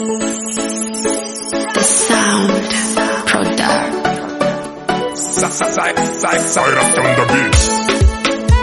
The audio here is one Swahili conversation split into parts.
The sound product. Cyrus on the beat.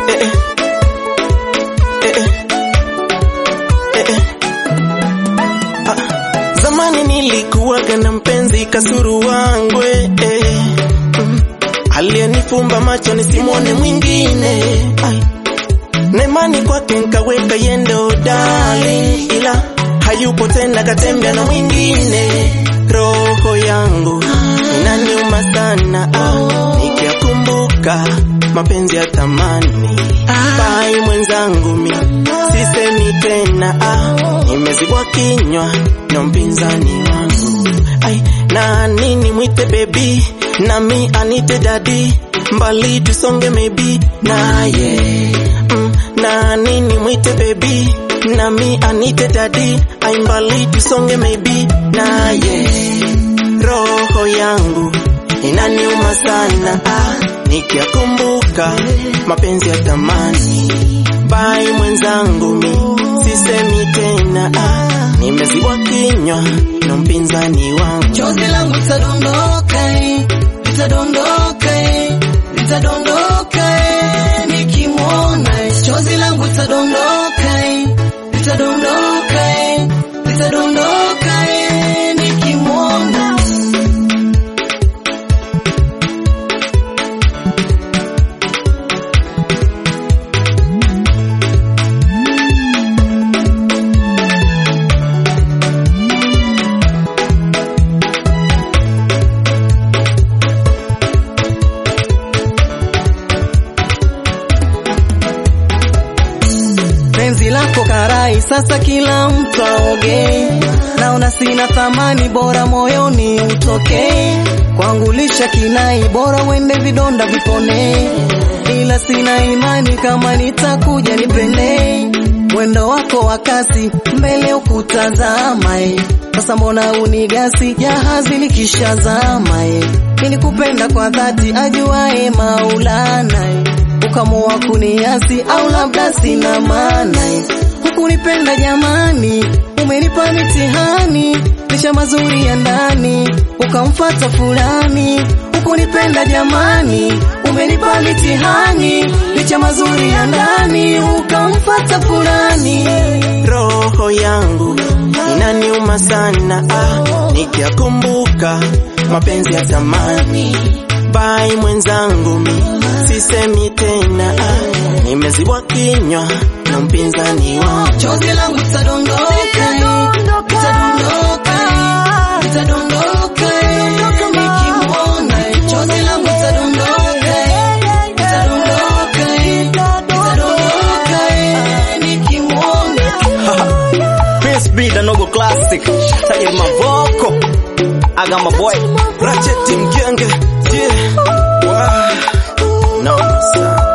Zamani nilikuwaga na mpenzi kasuru wangwe eh. mm. Aliyenifumba macho nisimwone mwingine Ai. Nemani kwake nkaweka yendo dali, ila hayupo tena, katembea na mwingine. Roho yangu inaniuma sana ah, nikiyakumbuka mapenzi ya thamani. Bai mwenzangu mi sisemi tena ah, nimezibwa kinywa na mpinzani wangu ai, na nini mwite bebi nami anite dadi, mbali tusonge maybe naye mm, na nini mwite baby nami anite dadi aimbali tusonge maybe naye roho yangu inaniuma sana ah, nikiyakumbuka mapenzi ya thamani bai mwenzangu mi sisemi tena ah, nimezibwa kinywa na mpinzani wangu Chozi langu litadondoka, eh, litadondoka, eh, litadondoka eh, nikimwona. eh. Chozi langu litadondoka, eh, litadondoka, eh, litadondoka eh, nikimwona. penzi lako karai, sasa kila mtu aoge. Naona sina thamani, bora moyoni utoke. Kwangu lisha kinai, bora wende vidonda vipone, ila sina imani kama nitakuja nipende. Mwendo wako wa kasi, mbele ukutazama eh. Sasa mbona unigasi, jahazi likishazama eh. Nilikupenda kwa dhati, ajuae Maulana eh ukamua kuniasi au labda sina maana eh. hukunipenda jamani, umenipa mitihani licha mazuri ya ndani, ukamfata fulani. Hukunipenda jamani, umenipa mitihani licha mazuri ya ndani, ukamfata fulani. roho yangu inaniuma sana ah, nikiyakumbuka mapenzi ya zamani. Bai mwenzangu mi sisemi tena ah, nimezibwa kinywa na mpinzani wangu Chozi langu litadondoka, litadondoka, litadondoka nikimwona. Chozi langu litadondoka, litadondoka, litadondoka nikimwona. Prince B, the Nogo Classic. Tajiri Mavoko. I got my boy. Ratchet mgenge yeah. wow. Noma sana